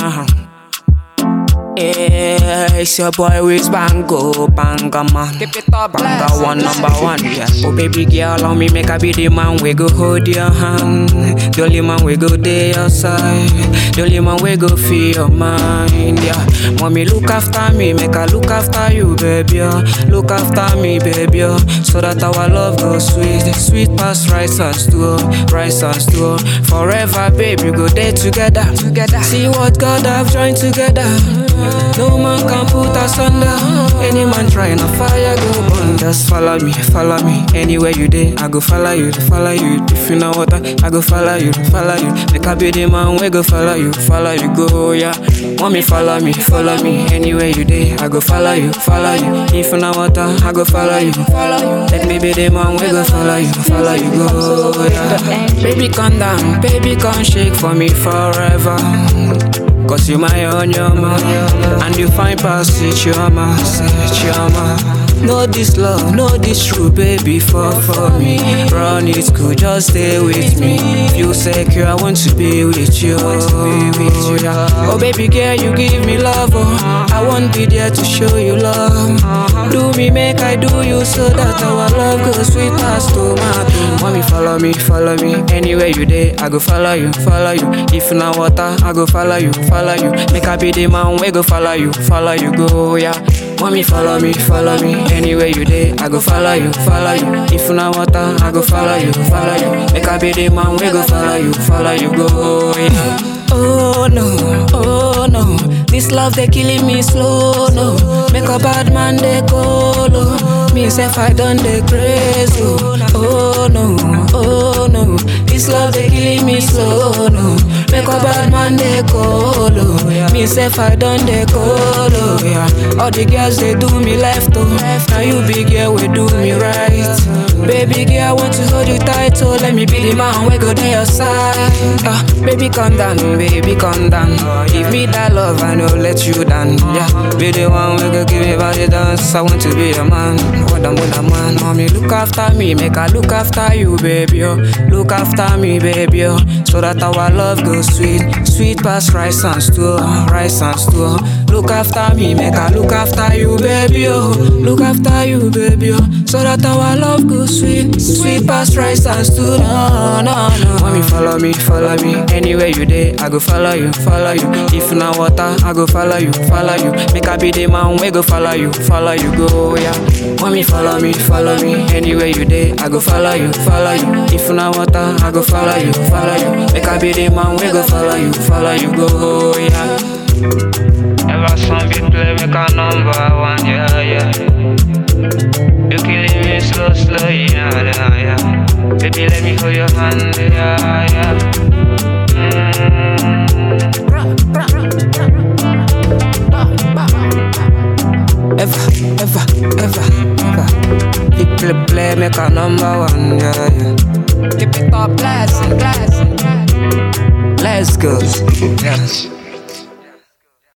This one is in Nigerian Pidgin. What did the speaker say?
Uh-huh. Yeah, it's your boy with Bango, Banga man. Keep it up, Banga one, number one, yeah. Oh baby girl, allow me make I be the man we go hold your hand. The only man we go there your side. The only man we go feel your mind, yeah. Mommy look after me, make I look after you, baby. Yeah. Look after me, baby, yeah. so that our love goes sweet, sweet past rice and stew, rice and stew. Forever, baby, go there together, together. See what God have joined together. No man can put us under. Any man trying to fire go burn. Just follow me, follow me. Anywhere you there, I go follow you, follow you. If you know what I, I go follow you, follow you. Make I be the man, we go follow you, follow you, go, yeah. Want me, follow me, follow me. Anywhere you there, I go follow you, follow you. If you know what I, I go follow you, follow you. Let me be the man, we go follow you, follow you, go, yeah. Baby, calm down, baby, come shake for me forever. Cause you my own, your man And you find past it, your man It, your man Know this love, know this true, baby, fall for me Run it good, just stay with me If you secure, I want to be with you Oh baby girl, you give me love, oh I won't be there to show you love Do me, make I do you So that our love goes sweet past tomato Mommy, follow me, follow me Anywhere you there, I go follow you, follow you If na water, I go follow you, follow you Make I be the man, we go follow you, follow you, go, yeah Mommy, follow me, follow me Anywhere you there, I go follow you, follow you If na water, I go follow you, follow you Make I be the man, we go follow you, follow you, go, yeah Oh no, oh no This love they killing me slow, no Make a bad man they go low Me self I done the crazy, oh no, oh no This love they killing me slow, no Make a bad man they go low Me self I done the go low, yeah All the girls they do me left, oh Now you big girl we do me right Baby girl I want to hold you tight, so let me be the man we go to your side uh, Baby calm down, baby calm down Give me that love I know let you down Yeah, be the one we go give me body dance I want to be a man, what I'm with a man Mommy look after me, make I look after you baby oh. Look after me baby oh. So that our love goes sweet Sweet past rice and stew, rice and stew Look after me, make I look after you baby oh. Look after you baby oh. So that our love goes sweet Sweet past rice and stew, no, no, no Mommy follow me, follow me Anywhere you there, I go follow you, follow you If na water, I go follow you, follow you Make I be the man, we go follow you, follow you, go, yeah Mommy follow me, follow me Anywhere you there, I go follow you, follow you If na water, I go follow you, follow you Make I be the man, we go follow you, follow you, go, yeah Ever some beat play, make a number one, yeah, yeah You killing me slow, slow, yeah, yeah, yeah Baby, let me hold your hand, yeah, yeah Ever, ever, ever, ever. Big play, play, make a number one, yeah, yeah. Keep it up, blessing, blessing. Let's go. Yes.